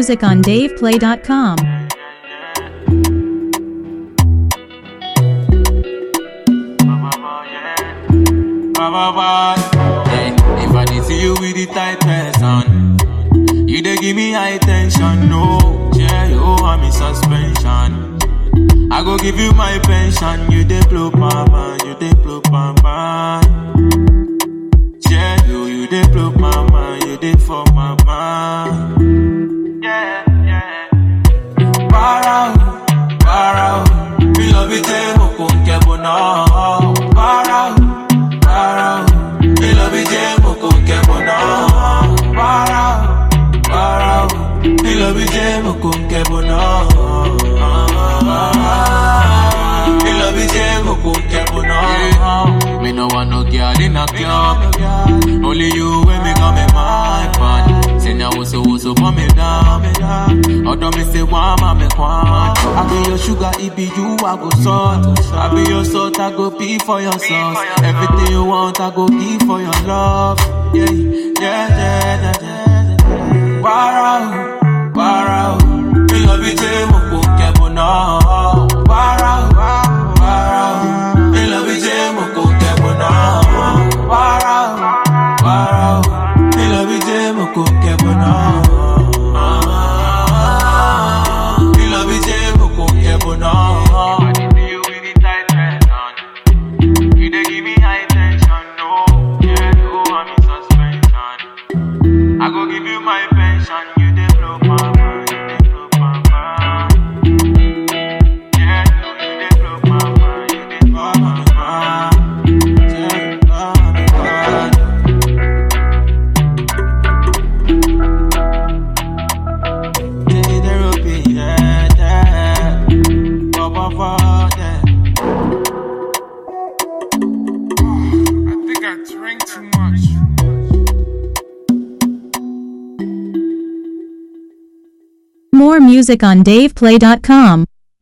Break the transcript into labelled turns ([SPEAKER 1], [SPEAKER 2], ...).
[SPEAKER 1] music on DavePlay.com.
[SPEAKER 2] Hey, if I did see you with the tight person, you dey give me high tension. No, yeah, you I'm in suspension. I go give you my pension. You dey blow my mind, you dey blow my mind. Yeah, you, you dey blow my mind, you dey for my mind. Yeah, yeah. Para, para, mi love it, mo con que bono. Para, para, mi love it, mo con que bono. Para, para, mi love it, mo con que bono. Mi love it, mo con que bono. Me no want no girl in a club. Only you when me come in my pan. Say now what's so what's up on me down. Although me say one man me want. I be your sugar, it be you I go salt. I be your salt, I go pee for your sauce. Everything you want, I go give for your love. Yeah, yeah, yeah, yeah, yeah. Para, para, me love it, mo ko kebo na. Para, para, me love it, mo ko kebo na. Para, para, me love it, mo ko kebo na. Me love it, mo ko kebo na. You dey give me high tension, no. Yeah, you I'm in suspension. I go give you my pension, you dey blow my mind, you dey blow my mind. Yeah, you, you dey blow my mind, you dey blow my mind. Yeah, blow my mind. Yeah, the rupee, yeah, yeah. Ba, ba, ba, yeah.
[SPEAKER 3] I think I drank too much.
[SPEAKER 1] More music on DavePlay.com.